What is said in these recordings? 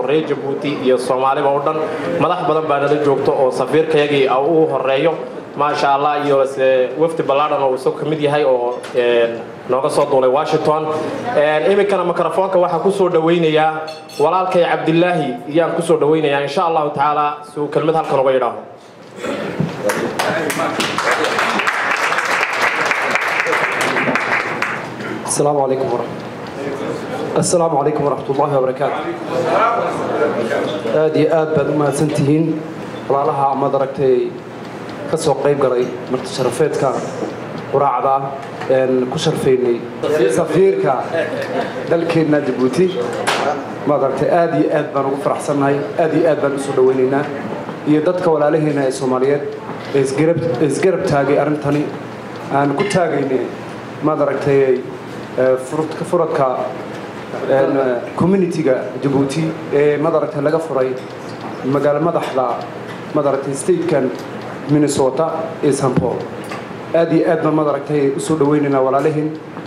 reer jabuuti iyo soomaaliba o dhan madax badan baa nala joogto oo safiirkayagii uu horeeyo maasha allah iyo wafdi ballaadhan oo isagu ka mid yahay oo nooga soo duulay washington iminkana mikrofoonka waxaa ku soo dhawaynayaa walaalkay cabdilaahi iyaan ku soo dhawaynayaa insha allahu tacaala si uu kelmad halkan uga yidhaaho السلام عليكم ورحمة السلام عليكم ورحمة الله وبركاته aad iyo aad baad u mahadsantihiin walaalaha amaad aragtay ka soo qayb galay marti sharafeedka quraacda een ku sharfaynay safiirka dalkeenna jabuuti maad aragtay aad iyo aad baan ugu faraxsannahay aad iyo aad baan usoo dhawaynaynaa iyo dadka walaalaheena ee soomaaliyeed ee isgarab ee isgarab taagay arrintani aan ku taagaynay maad aragtay furadka furadka communitiga jabuuti ee madaragtay laga furay magaalo madaxda madaragtay statekan minnesota ee st paul aad iyo aad baan madaragtay usoo dhawaynaynaa walaalihiin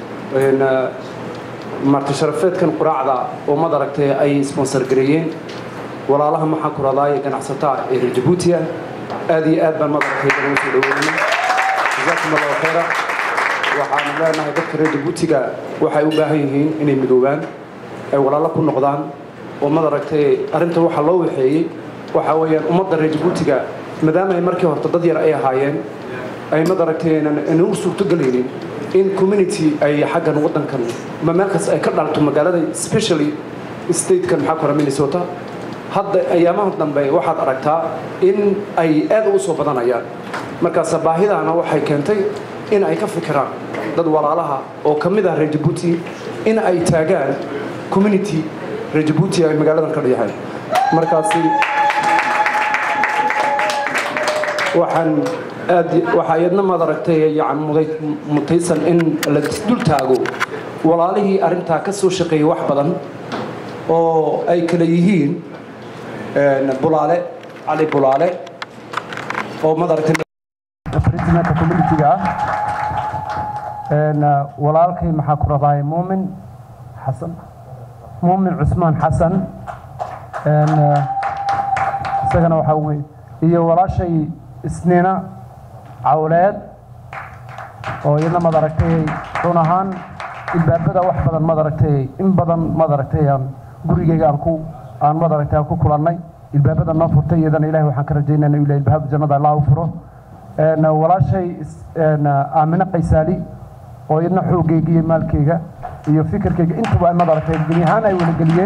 marti sharafeedkan quraacda oo madaragtay ay sponsor gareeyeen walaalaha maxaa ku radaaye ganacsataa ee reer jabuutiya aad iyo aad baan madaragtay uga soo dhawaynaynaa jazaakum allahu khayra waxaanu leenahay dadka reer jabuutiga waxay u baahan yihiin inay midoobaan ay walaalo ku noqdaan oo madaragtay arrinta waxaa loo waxeeyey waxaa weeyaan ummadda reer jabuutiga maadaama ay markii horta dad yar ay ahaayeen ay madaragtay aynan u suurtogelaynin in community ay xaggan waddankan ma meel kas ay ka dhalto magaalada specially statekan maxaa ku hora minnesota hadda ayaamaha dambe waxaad aragtaa in ay aad ugu soo badanayaan markaas baahidaana waxay keentay in ay ka fikiraan dad walaalaha oo ka mid ah reer jabuuti in ay taagaan community reer jabuuti ay magaaladan ka dhayahay markaasi waxaan aad waxaa iyadna maad aragtay yani muday mutaysan in la dul taago walaalihii arrintaa ka soo shaqeeyay wax badan oo ay kala yihiin bulaale cali bulaale oo maad aragtay presidenta communitiga ah walaalkay maxaa ku rabaaye muumin xasan muumin cusmaan xasan isagana waxaa wey iyo walaashay isniina cawleed oo iyadna maad aragtay run ahaan ilbaabada wax badan maad aragtay in badan maad aragtay aan gurigeyga aan ku aan maad aragtay aan ku kulannay ilbaabada noo furtay iyadana ilahay waxaan ka rajaynayna ilahay ilbaab jannada allah u furo walaashay aamine qaysaali oo iyadna xoogayga iyo maalkayga iyo fikirkayga intuba ay madaragtay geli ahaan ay walageliyeen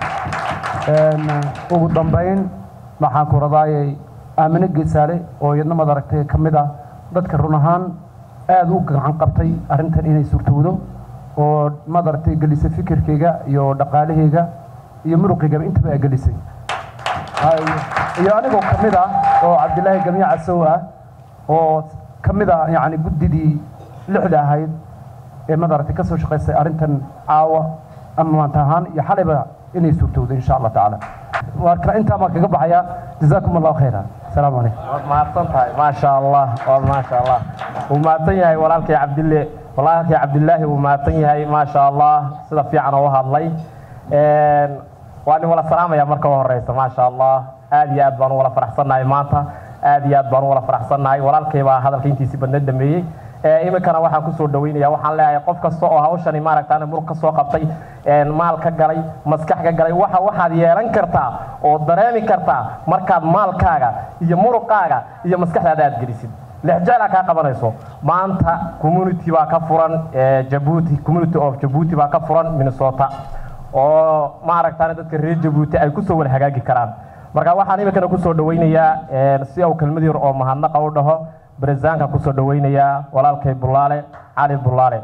ugu dambayn maxaan ku radaayay aamine geesaale oo iyadna madaragtay ka mid ah dadka run ahaan aad u gacan qabtay arrintan inay suurtowdo oo madaragtay gelisay fikirkayga iyo dhaqaalahayga iyo muruqaygaba intaba ay gelisay iyo anigoo ka mid ah oo cabdilaahi gamiya casow ah oo ka mid ah yani guddidii lixda ahayd ee madaragtay ka soo shaqaysay arrintan caawa ama maanta ahaan iyo xalayba inay suurtowdo insha allah tacaala marka intaa baan kaga baxaya jazaakum allahu khayra asalaamu calaykum waad mahadsan tahay maasha allah waad maasha allah wuu mahadsan yahay walaalkay cabdille walaalkay cabdilaahi wuu mahadsan yahay maasha allah sida fiican oo u hadlay waa nin wala salaamaya marka u horeysa maasha allah aad iyo aad baan u wala faraxsannahay maanta aad iyo aad baan u wala faraxsannahay walaalkay baa hadalka intiisii badna dhameeyey iminkana waxaan kusoo dhaweynaya waxaan leeyahay qof kasta oo hawshani maaragtaan muruq ka soo qabtay maal ka galay maskax ka galay waxa waxaad yeelan kartaa oo dareemi kartaa markaad maalkaaga iyo muruqaaga iyo maskaxdaada aad gelisid lexjeclaa kaa qabanayso maanta community baa ka furan jabuuti community of jabuuti baa ka furan minnesota oo maaragtaan dadka reer jabuuti ay kusoo wada hagaagi karaan marka waxaan iminkana kusoo dhaweynayaa si uu kelmad yar oo mahadnaqa u dhaho برزانكا كسو دوينيا ولالكي بلالي علي بلالي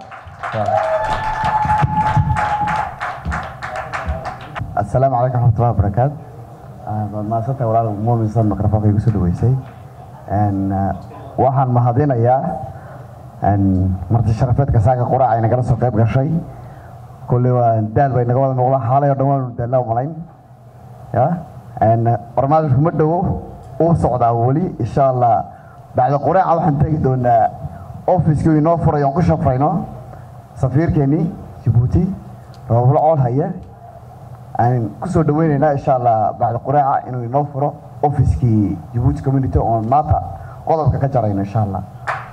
السلام عليكم ورحمة الله وبركاته ما سنت ولا مؤمن صار ميكروفون في كسو دويسي ان waxaan mahadinayaa marti sharafeedka saaka quraaca ay nagala soo qayb gashay kulli waa daal bay naga wada muuqdaan xaalay oo dhan waanu daallaa malayn ya barnaamijku ma dhowo uu socdaa weli insha allah bacda quraaca waxaan tegi doonaa ofiskii inoo furay oon ku shafrayno safiirkeennii jabuuti rooblo cool haya aan kusoo dhaweyneynaa insha allah bacda quraaca inuu inoo furo ofiskii jabuuti community oon maanta qodobka ka jarayno insha allah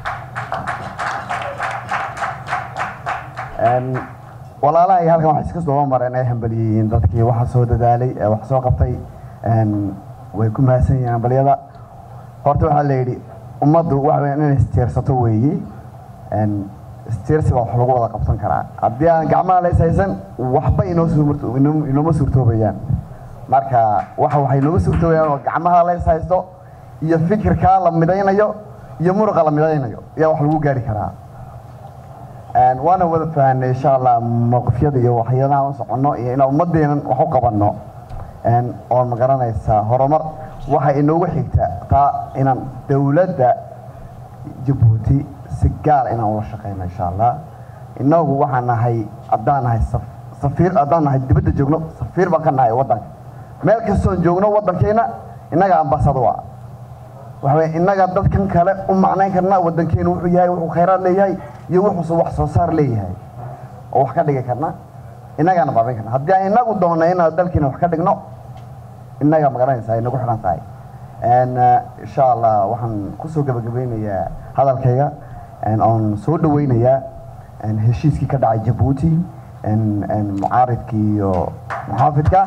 Een, walaalaha iyo halkan waxay iska soo mareen ay hambaliyeyiin dadkii waxa soo dadaalay ee wax soo qabtay een, way ku mahadsan yihiin hambalyada horta waxaa la yidhi ummaddu waxa weeyaan inay istiirsato weeyi Een, istiirsi baa wax lagu wada qabsan karaa haddii aan gacmaha la ishaysan waxba inoo suurto inoo- inooma suurtoobayaan marka waxa waxay inooga suurtoobayaan oo gacmaha la ishaysto iyo fikirkaa la midaynayo iyo muruqa la midaynayo ayaa wax lagu gaari karaa Een, waana wada fahanay insha allah mowqifyada iyo waxyaalaha u soconno iyo inaan ummadeenan wax u qabanno Een, oon magaranaysaa horumar waxa inoogu xigta taa inaan dowladda jabuuti si gaar inaan ula shaqeyno insha allah inagu waxaan nahay haddaan nahay saf- safiir haddaan nahay dibadda joogno safiir baan ka nahay waddanka meel kastoon joogno waddankeena innaga ambasado ah waxa weye innaga dadkan kale u macnayn karna waddankeenu wuxuu yahay wuxuu khayraad leeyahay iyo wuxuusu wax soo saar leeyahay oo wax ka dhigi karna innagaana baabin karna haddii aan inagu doonno inaan dalkiina wax ka dhigno innaga magaranaysaa ay nagu xidhan tahay Een, eh, insha allah waxaan kusoo gabagabeynayaa hadalkayga een, oon soo dhaweynayaa een, heshiiskii ka dhacay jabuuti een, een, mucaaridkii iyo muxaafidka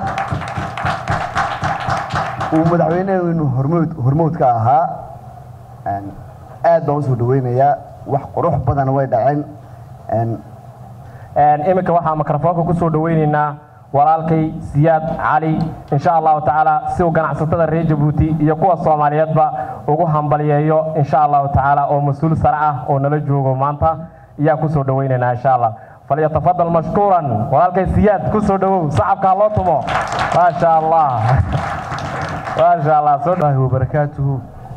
uu madaxweyneenu hormood hormoodka ahaa Een, aad baan usoo dhaweynayaa wax qurux badan way dhaceen Een, Een, iminka waxaa mikrofoonka ku soo dhaweyneynaa walaalkay siyaad cali insha allahu tacaala si uu ganacsatada reer jabuuti iyo kuwa soomaaliyeedba ugu hambalyeeyo insha allahu tacaala oo mas-uul sare ah oo nala joogo maanta ayaa kusoo dhaweyneynaa insha allah falyatafadal mashkuuran walaalkay siyaad kusoo dhawow sacabkaa loo tumo maasha allah maasha allah soo الله وبركاته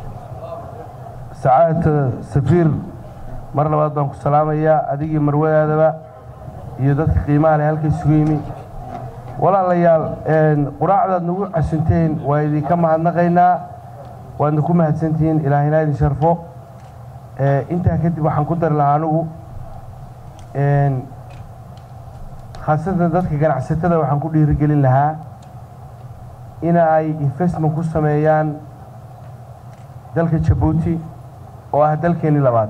سعادة سفير mar labaad baan ku salaamayaa adigii marwadaadaba iyo dadka qiimaha leh halkay isugu yimi walaalayaal een, quraacdaad nagu casunteen waa idinka mahadnaqaynaa waadna ku mahadsantihiin ilaahina idin sharfo Ee, intaa kadib waxaan ku dari lahaa anigu een, khaasatan dadka ganacsatada waxaan ku dhiirigelin lahaa in ay investment ku sameeyaan dalka jabuuti oo ah dalkeennii labaad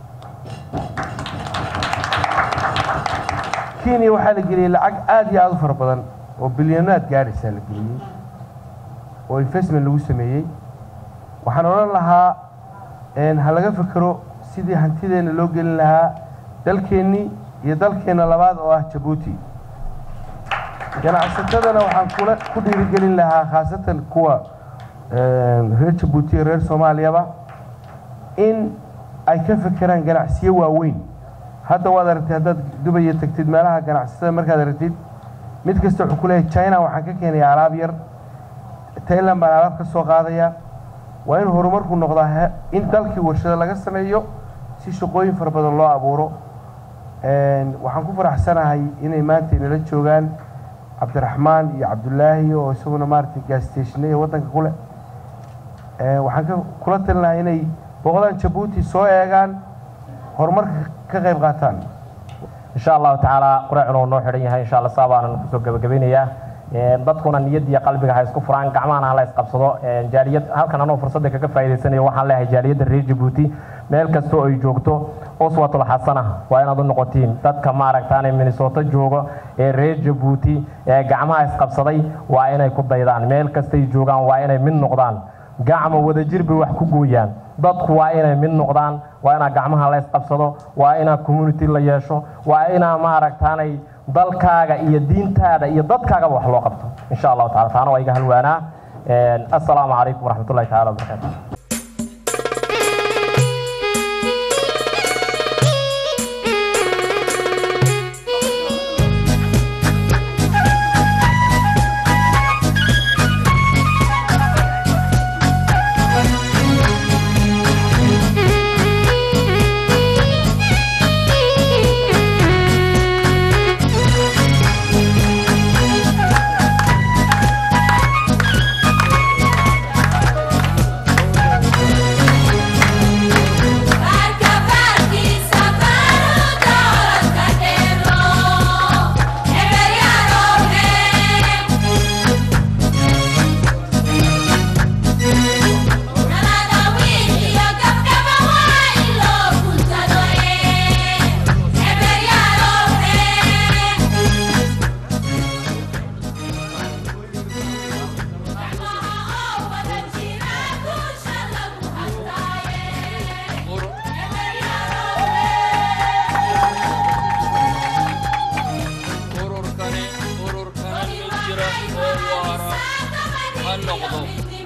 kenya waxaa la geliyey lacag aad iyo aad u fara badan oo bilyanaad gaadhaysaa la geliyey oo investment lagu sameeyey waxaan odhan lahaa een, ha laga fekero sidii hantideenna loo gelin lahaa dalkeennii iyo dalkeenna labaad oo ah jabuuti ganacsatadana waxaan kula ku dhiirigelin lahaa khaasatan kuwa een, reer jabuuti iyo reer soomaaliyaba in ay ka fekeraan ganacsiyo waaweyn hadda waad aragtay haddaad dubaya tagtid meelaha ganacsatada markaad aragtid mid kasta wuxuu ku leeyahay china waxaan ka keenaya alaab yar thailand baan alaab ka soo qaadaya waa in horumarku noqdaa he- in dalkii warshada laga sameeyo si shaqooyin fara badan loo abuuro Een, waxaan ku faraxsanahay inay maanta inala joogaan cabdiraxmaan iyo cabdulaahi oo isaguna maaragtay gaastationnaya waddanka ku leh Een, waxaan ka kula talinahay inay boqodaan jabuuti soo eegaan horumarka ka qayb qaataan insha allahu tacaala quraacuna uu noo xidhan yahay insha allah saa baanan kusoo gabagabeynayaa Een, dadkuna niyad iyo qalbiga ha isku furaan gacmahana ha la isqabsado Een, jaaliyad halkan anoo fursadda kaga faa'iidaysanayo waxaan leeyahay jaaliyadda reer jabuuti meel kasta oo ay joogto uswatul xasana waa inaad u noqotiin dadka maaragtaane minnesota jooga ee reer jabuuti ee gacmaha isqabsaday waa inay ku daydaan meel kastay joogaan waa inay mid noqdaan gacmo wadajir bay wax ku gooyaan dadku waa inay mid noqdaan waa inaa gacmaha la isqabsado waa inaa community la yeesho waa inaa maaragtaanay dalkaaga iyo diintaada iyo dadkaagaba wax loo qabto insha allahu taala taana waa iga halwaanaa Een, assalaamu calaykum waraxmatullahi taala wabarakaatu noqdo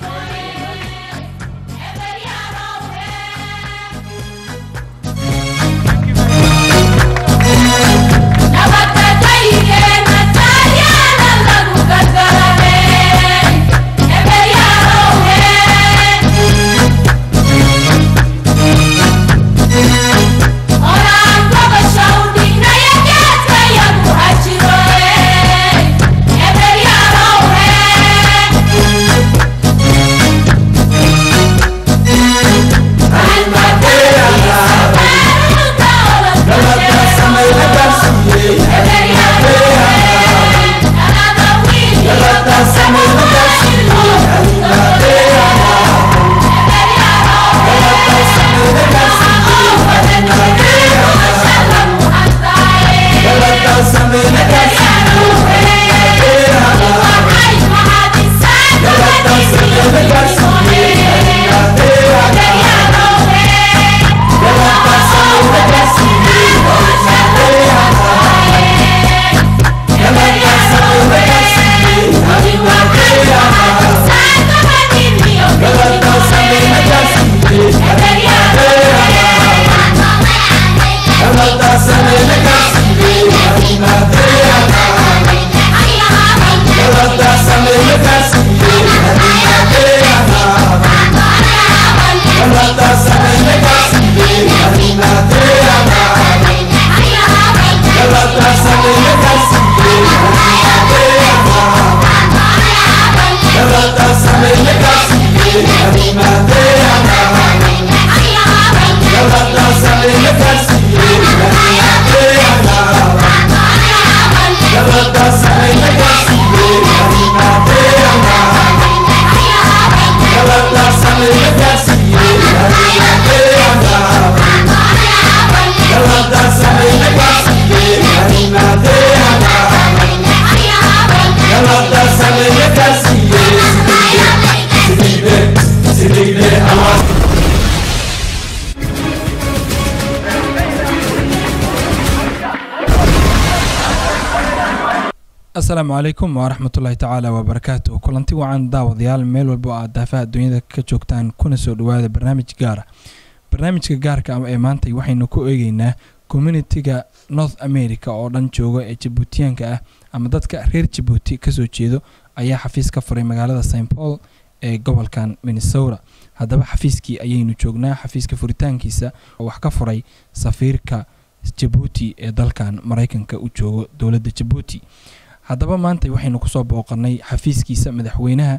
asalaamu calaykum waraxmatullaahi tacaala wabarakaatu kulanti wacan daawadayaal meel walba oo aad daafaha adduunyada ka joogtaan kuna soo dhawaada barnaamij gaara barnaamijka gaarka ama ee maanta waxaynu ku eegeynaa communitiga north america oo dhan jooga ee jabuutiyaanka ah ama dadka reer jabuuti kasoo jeedo ayaa xafiis ka furay magaalada st paul ee gobolkan minnesota haddaba xafiiskii ayaynu joognaa xafiiska furitaankiisa oo wax ka furay safiirka jabuuti ee dalkan maraykanka u joogo dowladda jabuuti haddaba maanta waxaynu kusoo booqanay xafiiskiisa madaxweynaha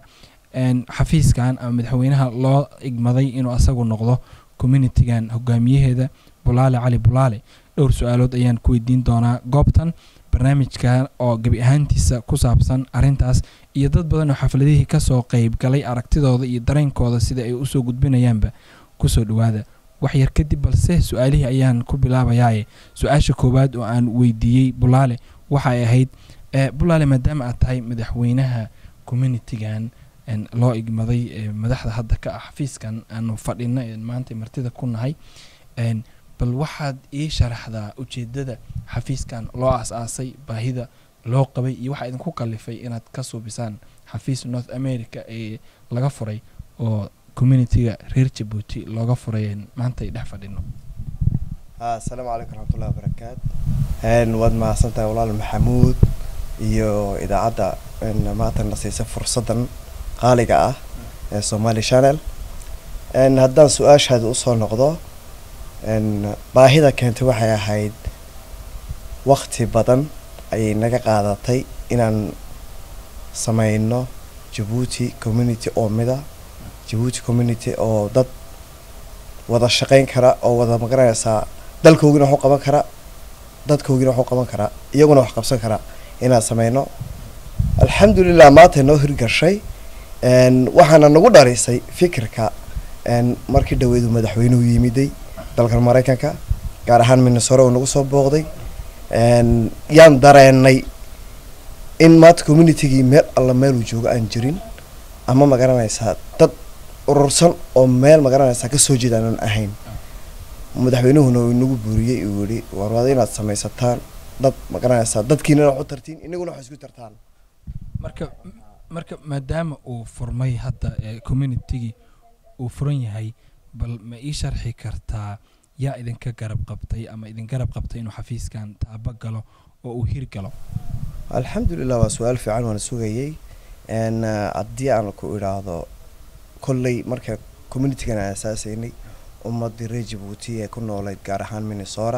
xafiiskan ama madaxweynaha loo igmaday inuu asagu noqdo communitigan hogaamiyaheeda bulaale cali bulaale dhowr su-aalood ayaan ku weydiin doonaa goobtan barnaamijkan oo gebi ahaantiisa ku saabsan arintaas iyo dad badan oo xafladihii kasoo qeyb galay aragtidooda iyo dareenkooda sida ay usoo gudbinayaanba kusoo dhawaada waxyar kadib balse su-aalihii ayaan ku bilaabayaaye su-aasha koowaad oo aan weydiiyey bulaale waxay ahayd bulaale maadaama aad tahay madaxweynaha communitigan loo igmaday madaxda hadda ka ah xafiiskan aanu fadhino maanta martida ku nahay bal waxaad ii sharaxdaa ujeedada xafiiskan loo aas-aasay baahida loo qabay iyo waxaa idinku kalifay inaad ka suubisaan xafiis north america ee laga furay oo communitiga reer jabuuti looga furay maanta ay dhex fadhino asalaamu calaykum raxmatullahi wabarakaatu waad mahadsantahay walaal maxamuud iyo idaacadda maanta na siisa fursaddan qaaliga ah ee somali channel haddaan su-aashaada usoo noqdo baahida keentay waxay ahayd wakti badan ayay naga qaadatay inaan sameyno jabuuti community oo mida jabuuti community oo dad wada shaqeyn kara oo wada magaranaysaa dalkoogina waxu qaban kara dadkoogina waxu qaban karaa iyaguna wax qabsan karaa inaan sameyno alxamdulilah maanta noo hirgashay waxaana nagu dharisay fikirka markii dhaweedu madaxweynuhu yimiday dalkan maraykanka gaar ahaan minnesora uu nagu soo booqday yaan dareenay in maanta communitygii meel alla meeluu joogo aan jirin ama magaranaysaa dad urursan oo meel magaranaysaa kasoo jeeda aanan ahayn madaxweynuhuna uu inagu buuriyey uu yihi warwada inaad samaysataan dad magaranaysaa dadkiina wax u tartiin inaguna wax isku tartaan marka marka maadaama uu furmay hadda ee communitigii uu furan yahay bal ma ii sharxi kartaa yaa idinka garab qabtay ama idin garab qabtay inuu xafiiskan taabo galo oo uu hir galo alxamdulilah waa su-aal fiican waana sugayey n haddii aan ku idhaahdo kolley marka communitigan aan asaasaynay ummadii reer jabuuti ee ku noolayd gaar ahaan minnesota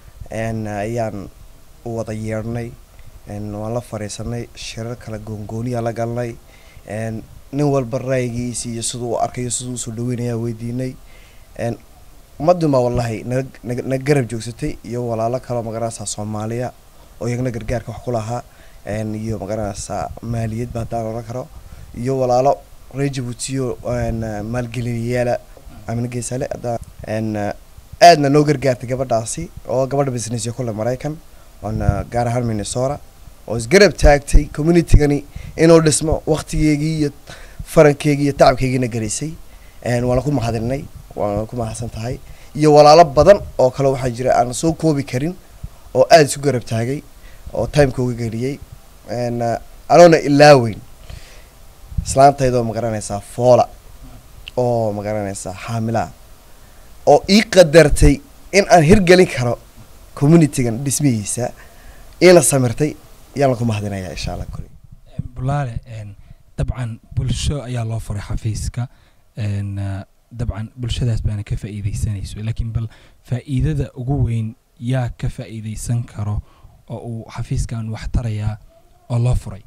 n ayaan u wada yeedhnay n waan la fadhiisanay shirar kala goongooniya la galnay n nin walba ra'yigiisi iyo siduu u arkayo siduu usoo dhaweynayaa weydiinay n ummadunbaa wallahi naga naga naga garab joogsatay iyo walaalo kaloo magaranaysaa soomaaliya oo iyagna gargaarka wax ku lahaa n iyo magaranaysaa maaliyadba haddaan oran karo iyo walaalo reer jabuutiyo n maalgeliyayaala amina geesale haddaan n aadna noo gargaartay gabadhaasi oo gabadha businessyo kule maraykan oona gaar ahaan minnesota oo isgarab taagtay communitigani inuu dhismo waktigeygii iyo farankeygii iyo tacabkeygiina gelisay n waana ku mahadinay waana ku mahadsan tahay iyo walaalo badan oo kale waxaa jira aan soo koobi karin oo aada isu garab taagay oo timeka uga geliyey n anoona ilaaweyn islaantaydoo magaranaysaa foola oo magaranaysaa xaamilaa oo ii qadartay in aan hirgelin karo communitigan dhismihiisa iina samirtay ayaan laku mahadinayaa insha allah kuli bulaale n dabcan bulsho ayaa loo furay xafiiska n dabcan bulshadaas baana ka faa'iidaysanayso laakiin bal faa'iidada ugu weyn yaa ka faa'iidaysan karo oo uu xafiiskan wax tarayaa oo loo furay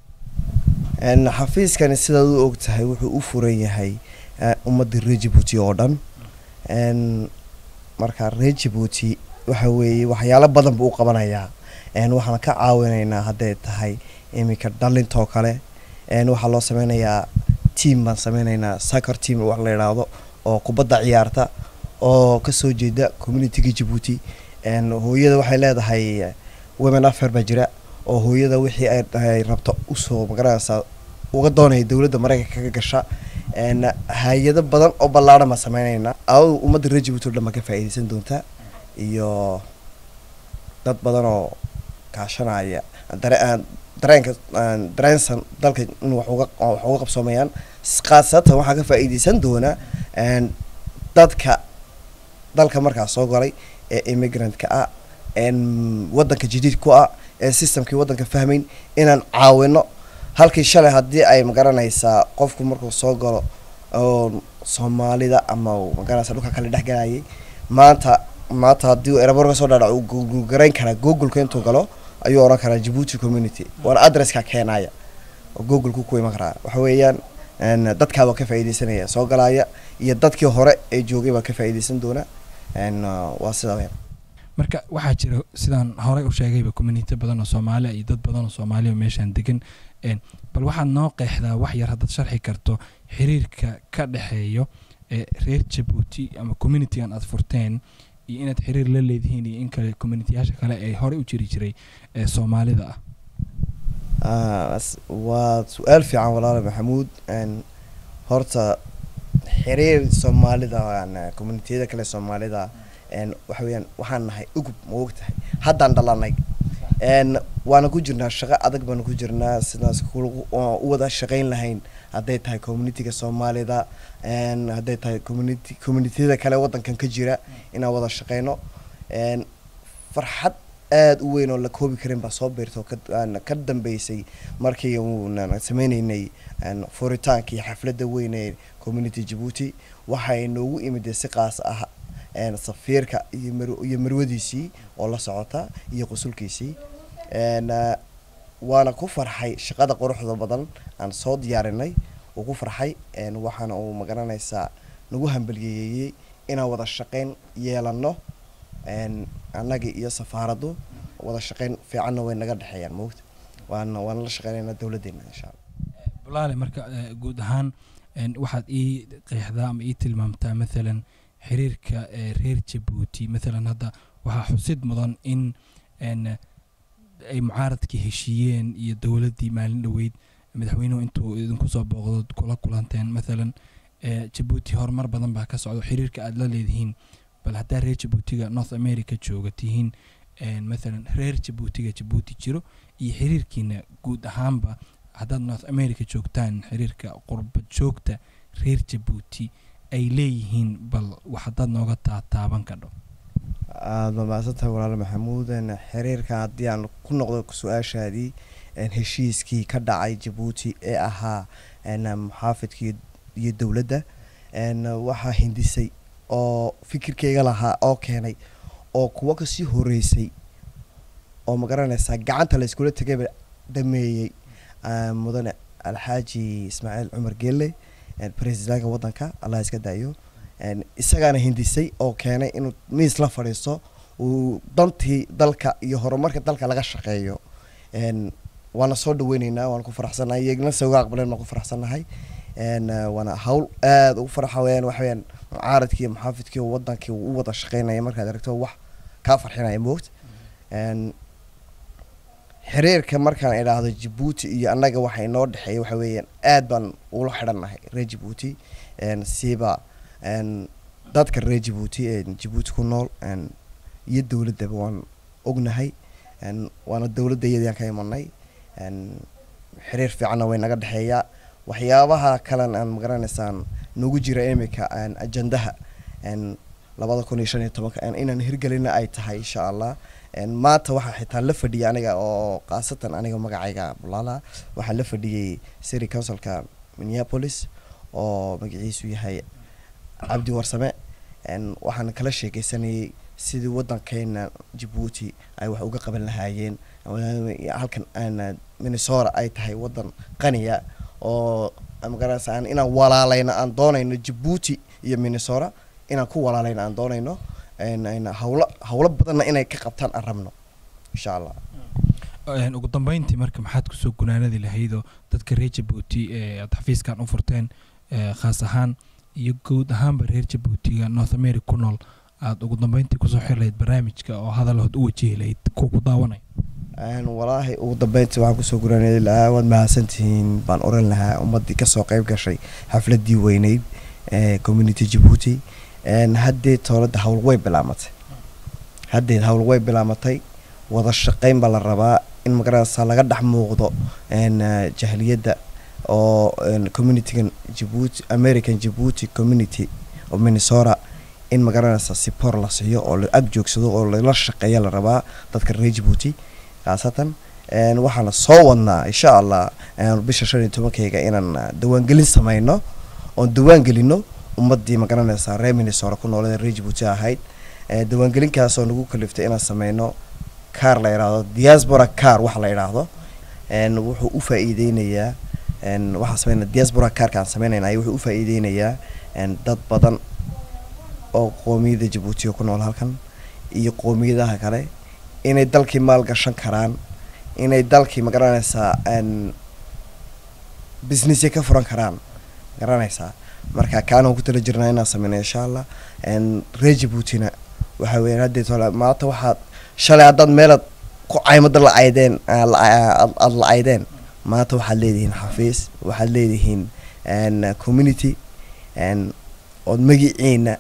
n xafiiskani sidaad u og tahay wuxuu u furan yahay ummadda reer jabuuti oo dhan n marka reer jabuuti waxa weeye waxyaalo badan buu u qabanayaa n waxaan ka caawinaynaa hadday tahay iminka dhalintoo kale n waxaa loo sameynayaa team baan sameynaynaa soccer team wax la idhaahdo oo kubadda ciyaarta oo kasoo jeeda communitiga jabuuti n hooyada waxay leedahay women affair baa jira oo hooyada wixii ay rabto usoo magaranaysaa uga doonaya dowladda maraykanka ka gasha n hay-ado badan oo ballaadhan baan sameynaynaa aadu ummadda reer jabuuti o dhan baa ka faa'iidaysan doontaa iyo dad badan oo kaashanaya dare dareenka dareensan dalka in wax uga wax uga qabsoomayaan khaasatan waxaa ka faa'iidaysan doona dadka dalka markaas soo galay ee immigrant-ka ah waddanka jadiid ku ah ee systemkii waddanka fahmayn inaan caawino halkii shalay haddii ay magaranaysaa qofku markuu soo galo oo soomaalida ama magaranaysa dhulka kale dhex galayay maanta maanta haddii erebor ka soo dhaadhac uu google garayn karaa googleka intuu galo ayuu oran karaa jabuuti community waana adresska keenaya oo googleka ku iman karaa waxa weeyaan dadkaa baa ka faa'iidaysanaya soo galaya iyo dadkii hore ee joogay baa ka faa'iidaysan doona waa sidaa weyn marka waxaa jira sidaan horey u sheegayba community badan oo soomaaliya iyo dad badan oo soomaaliya oo meeshaan degan bal waxaad noo qeexdaa wax yar haddaad sharxi karto xiriirka ka dhexeeyo ee reer jabuuti ama communitigan aad furteen iyo inaad xiriir la leedihiin iyo in kale communitiyaasha kale ee horey u jiri jiray ee soomaalida ah waa su-aal fiican walaala maxamuud horta xiriir soomaalida communitiyada kale soomaalida waxa weyaan waxaan nahay ugub ma og tahay haddaan dhalanay waana ku jirnaa shaqo adag baana ku jirnaa sidaas u wada shaqayn lahayn hadday tahay communitiga soomaalida hadday tahay community communitiyada kale waddankan ka jira inaan wada shaqeyno farxad aada u weyn oo la koobi karin baa soo biirta oo ka dambeysay markii uuna sameyneynay furitaankii xafladda weyn ee community jabuuti waxay noogu imida si qaas ah safiirka iyo marwadiisii oo la socota iyo qusulkiisii waana ku farxay shaqada quruxda badan aan soo diyaarinay uu ku farxay waxaana uu magaranaysaa nagu hambaliyeeyey inaan wada shaqeyn yeelano annagii iyo safaaraddu wada shaqeyn fiicanna way naga dhexeeyaan moogta waana waana la shaqeynaynaa dowladdeena insha allah bulaale marka guud ahaan waxaad ii qeexdaa ama ii tilmaamtaa mathalan xiriirka reer jabuuti mathalan hadda waxaa xusid mudan in ay mucaaradkii heshiiyeen iyo dowladdii maalin dhoweyd madaxweynuhu intuu idinku soo booqdo kula kulanteen mathalan jabuuti horumar badan baa ka socdo xiriirka aada la leedihiin bal haddaa reer jabuutiga north america jooga tihiin mathalan reer jabuutiga jabuuti jiro iyo xiriirkiina guud ahaanba haddaad north america joogtaan xiriirka qurbad joogta reer jabuuti ay leeyihiin bal wax haddaad nooga taataaban kadho aada ma mahadsantahay walaal maxamuud een, xiriirka haddii aan ku noqdo su-aashaadii een, heshiiskii ka dhacay jabuuti ee ahaa een, muxaafidka iyo- iyo dowladda een, waxaa hindisay oo fikirkeyga lahaa oo keenay oo kuwa kasii horeysay oo magaranaysaa gacanta la iskula tegayba dhameeyey ah, mudane alxaaji ismaaciil cumar geelle een, presidentka waddanka allah iska daayo een, isagaana hindisay oo keenay inuu miis la fadhiisto uu dantii dalka iyo horumarka dalka laga shaqeeyo een, waana soo dhaweyneynaa waana ku faraxsanahay iyagna se uga aqbaleen waan ku faraxsanahay een, eh, waana hawl aada ugu farxa weyaan waxa weyaan mucaaradkii iyo muxaafidkii oo wadankii uu u wada shaqeynaya markaad aragto wax kaa farxinaya moogta een, xiriirka markaan idhaahdo jabuuti iyo annaga waxa inoo dhexeeya waxa weeyaan aad baan ula xidhannahay reer jabuuti een, siiba een, dadka reer jabuuti ee jabuuti ku nool een, iyo dowladdaba waan ognahay een, waana dowladda iyadaan ka imanay een, xiriir fiicanna way naga dhexeeyaa waxyaabaha kalen aan magaraneysaan nagu jira imika een, ajandaha een, labada kun iyo shan iyo tobanka een, inaan hirgelina ay tahay insha allah een, maanta waxaa xitaa la fadhiyay aniga oo khaasatan aniga magacayga bulaala waxaa la fadhiyey city councilka minneapolis oo magaciisu yahay cabdi warsame een, waxaan kala sheekeysanayay sidii wadankeena jabuuti ay wax uga qaban lahaayeen walaal- halkan aan minnesota ay tahay wadan qaniya oo magaranaysa aan inaan walaalayno aan doonayno jabuuti iyo minnesota inaan ku walaalayno aan doonayno een, een, hawlo hawlo badanna inay ka qabtaan aan rabno insha allah Een, ugu dambeyntii marka maxaad kusoo gunaanadi lahaydoo dadka reer jabuuti ee aad xafiiskan u furteen ee, khaas ahaan iyo guud ahaanba reer jabuutiga north america ku nool aad ugu dambeyntii kusoo xiri lahayd barnaamijka oo hadalahood u wajihi lahayd kuwa ku daawanay Een, walaahi ugu dambeyntii waxaan kusoo guraanay lahaa waad mahadsantihiin baan oran lahaa ummadii kasoo qayb gashay xafladii weyneyd ee community jabuuti een, haddee toolada hawl way bilaamatay haddee hawl way bilaamatay wada shaqeyn baa la rabaa in magaranaysa laga dhex muuqdo een, eh, jahliyadda oo een, communitygan jabuuti american jabuuti community oo minnesota in magaranaysa sipor la siiyo oo la ag joogsado oo lala shaqeeya la rabaa dadka reer jabuuti khaasatan een, waxaana soo wadnaa insha allah een, bisha shan iyo tobankeyga inaan ah, diiwaangelin sameyno oon diiwaan gelino ummadii magaranaysa reer minnesota ku noolada reer jabuuti ahayd Eh, diiwaangelinkaasoo nagu kaliftay inaan sameyno kaar la idhaahdo diaspora car waxa la idhaahdo een, wuxuu u faa-iideynayaa een, waxaan sameyna diaspora carka aan sameynayna wuxuu u faa-iideynayaa een, dad badan oo qoomiyada jabuutiga ku nool halkan iyo qoomiyadaha kale inay dalkii maal gashan karaan inay dalkii magaranaysaa een, businessya ka furan karaan garanaysaa marka kaanaan ku tala jirnaa inaan sameyno insha allah een, reer jabuutina waxa weeyaan haddii tole maanta waxaad shalay haddaad meelaad ku caymada la aydeen aa la- aa- aad aad la aydeen maanta waxaad leedihiin xafiis waxaad leedihiin een, community een, ood magiciina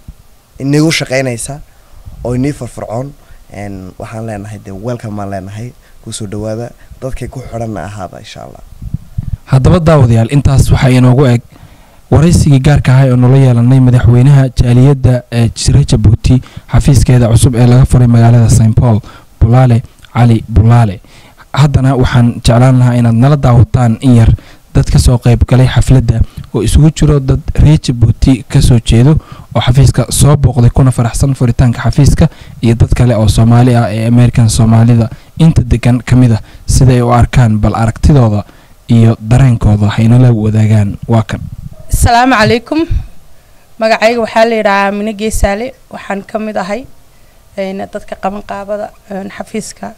inagu shaqeynaysa oo inii firfircoon een, waxaan leenahay dee welcome baan leenahay kusoo dhawaada dadkay ku xidhanna ahaada insha allah haddaba daawadayaal intaas waxaa inoogu eg waraysigii gaarka ahay oo nala yeelanay madaxweynaha jaaliyadda ee jira jabuuti xafiiskeeda cusub ee laga furay magaalada st paul bulaale cali bulaale haddana waxaan jeclaan lahaa inaad nala daawataan in yar dad ka soo qayb galay xafladda oo isugu jiro dad reer jabuuti ka soo jeedo oo xafiiska soo booqday kuna faraxsan furitaanka xafiiska iyo dad kale oo soomaali ah ee american soomaalida inta degan ka mid ah siday u arkaan bal aragtidooda iyo dareenkooda haynala wadaagaan waa kan asalaamu calaykum magacayga waxaa la yidhahaa mine geesaale waxaan ka mid ahay een, dadka qaban qaabada een, xafiiska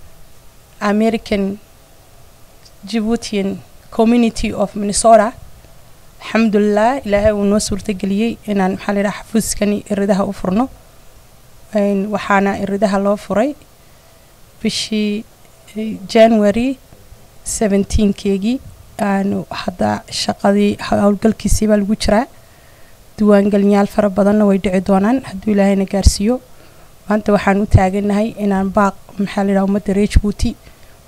american djiboutian community of minnesota alxamdulilah ilaahay uu noo suurtageliyey inaan maxaa la yidhaha xafiiskani iridaha u furno Een, waxaana iridaha loo furay bishii eh, january 17keegii aanu hadda shaqadii howlgalkiisii baa lagu jiraa diiwaangelinyaal fara badanna way dhici doonaan hadduu ilaahayna gaarsiiyo maanta waxaan u taaganahay inaan baaq maxaa la yidhaha ummadda reer jabuuti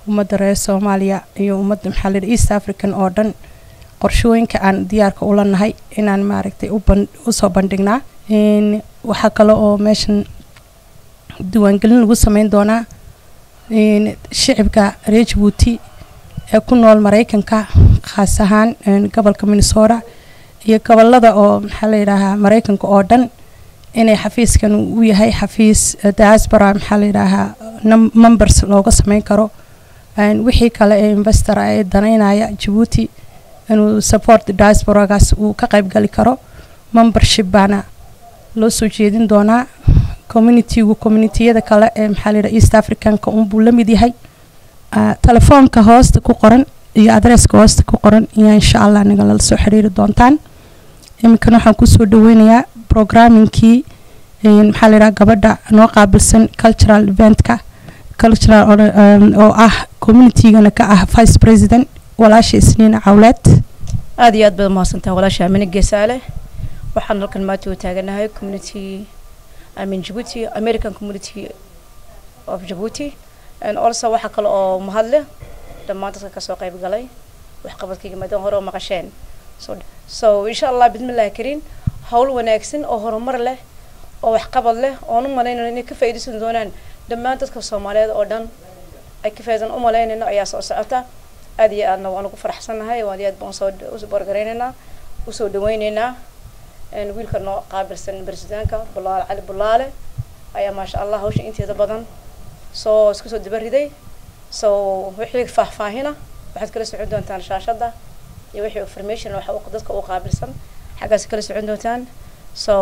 ummadda reer soomaaliya iyo ummadda maxaa la yidhi east african oo dhan qorshooyinka aan diyaarka ula nahay inaan maaragtay u ban usoo bandhignaa Een, waxaa kale oo meeshan diiwaangelin lagu sameyn doonaa een, shicibka reer jabuuti ee ku nool maraykanka khaas ahaan een, gobolka minnesota iyo gobolada oo maxaa la yidhaahaa maraykanka oo dhan inay xafiiskan u yahay xafiis eh, diaspora maxaa la yidhaahaa num- members looga sameyn karo Een, wixii kale ee investor ah ee danaynaya jabuuti inuu support diasporagaas uu ka qayb gali karo membership baana loo soo jeedin doonaa communitygu communitiyada kale ee maxaa la yidhaha east africanka unbuu la mid yahay Ah, telefoonka hoosta ku qoran iyo adresska hoosta ku qoran iyo insha allah nagala soo xiriiri doontaan iminkana waxaan kusoo dhaweynayaa programmingkii een, maxaa la yidhaha gabadha noo qaabilsan cultural eventka cultural or- um, oo ah communitygana ka ah vice president walaasha isniin cawleed aad iyo aad baad umahadsantahay walaasha amine geesaale waxaan halkan maanta u taaganahay community amin Djibouti American community of Djibouti and also waxa kale oo mahadle dhammaan dadka kasoo qayb galay waxqabadkayga maadaama hore oo maqasheen so, so insha allah bismillahi kariin hawl wanaagsan oo horumar leh oo waxqabad leh oon u malaynayno inay ka faa'iidaysan doonaan dhammaan dadka soomaaliyeed oo dhan ay ka faa'iidaysan u malaynayno ayaa soo socota aad iyo aadna waan ugu faraxsanahay waan iyo aad baan soo usoo borgaraynaynaa usoo dhawaynaynaa een, wiilka noo qaabilsan barsidaanka bulaale cali bulaale ayaa maasha allah hawsha inteeda badan soo isku soo dabariday so wixii faahfaahina waxaad kala socon doontaan shaashadda iyo wixii information waxa uu dadka u qaabilsan xaggaas kala socon doontaan so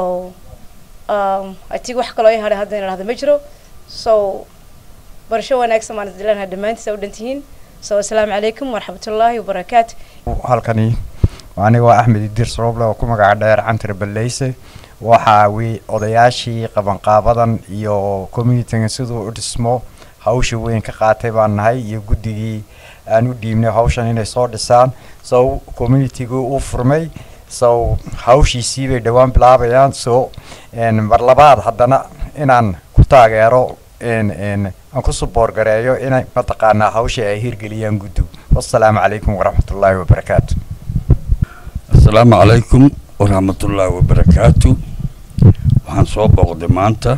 um, I think wax kaloo i hadhay hadda in idhahdo ma jiro so barasho wanaagsan baan isdilaanaha dhammaantiisa u dhantihiin so asalaamu calaykum waraxmatullaahi wabarakaatu halkani aniga waa axmed idiir soroble oo ku magaca dheer cantar baleyse waxaa wi odayaashii qabanqaabadan iyo communityga siduu u dhismo hawsha weyn ka qaatay baan nahay iyo guddigii aan u dhiibnay hawshan inay soo dhisaan so communitygu uu furmay so hawshiisii bay dhowaan bilaabayaan so n mar labaad haddana inaan ku taageero n n aan ku suboor gareeyo inay mataqaanaa hawsha ay hirgeliyaan guddu wassalaamu calaykum waraxmatullaahi wabarakaatu asalaamu calaykum waraxmatullaahi wabarakaatu waxaan soo booqday maanta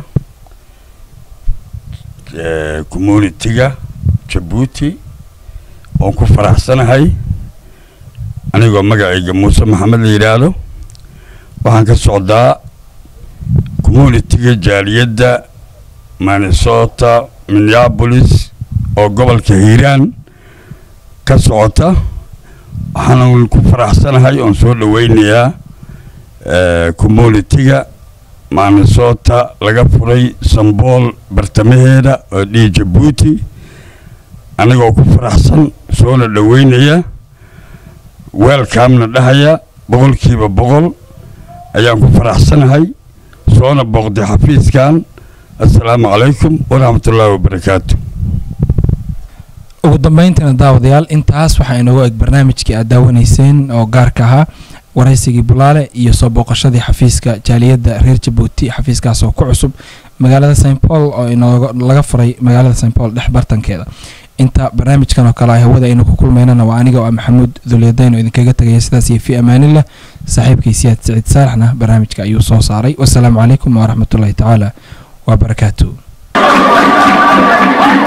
eh, communitiga jabuuti oon ku faraxsanahay anigoo magacayga muuse maxamed la yidhaahdo waxaan ka socdaa communitiga jaaliyadda minnesota minneapolis oo gobolka hiiraan ka socota waxaan ku faraxsanahay oon soo dhaweynayaa eh, communitiga minnesota laga furay sambool bartamaheeda oo dhihi jabuuti anigoo ku faraxsan soona dhaweynaya weelkaamna dhahaya boqolkiiba boqol ayaan ku faraxsanahay soona booqday xafiiskan assalaamu calaykum waraxmatullaahi wabarakaatu ugu dambeyntiina daawadayaal intaas waxaa inoogu eg barnaamijkii aad daawanayseen oo gaarka ahaa waraysigii bulaale iyo soo booqashadii xafiiska jaaliyadda reer jabuuti xafiiskaas oo ku cusub magaalada st paul oo inooga laga furay magaalada st paul dhex bartankeeda inta barnaamijkan oo kale ah hawada aynu ku kulmaynana waa aniga oo ah maxamuud dulyadayn oo idinkaga tegaya sidaas iyo fi amaanillah saaxiibkay siyaad siciid saalaxna barnaamijka ayuu soo saaray wasalaamu calaykum waraxmatullaahi tacaala wabarakaatu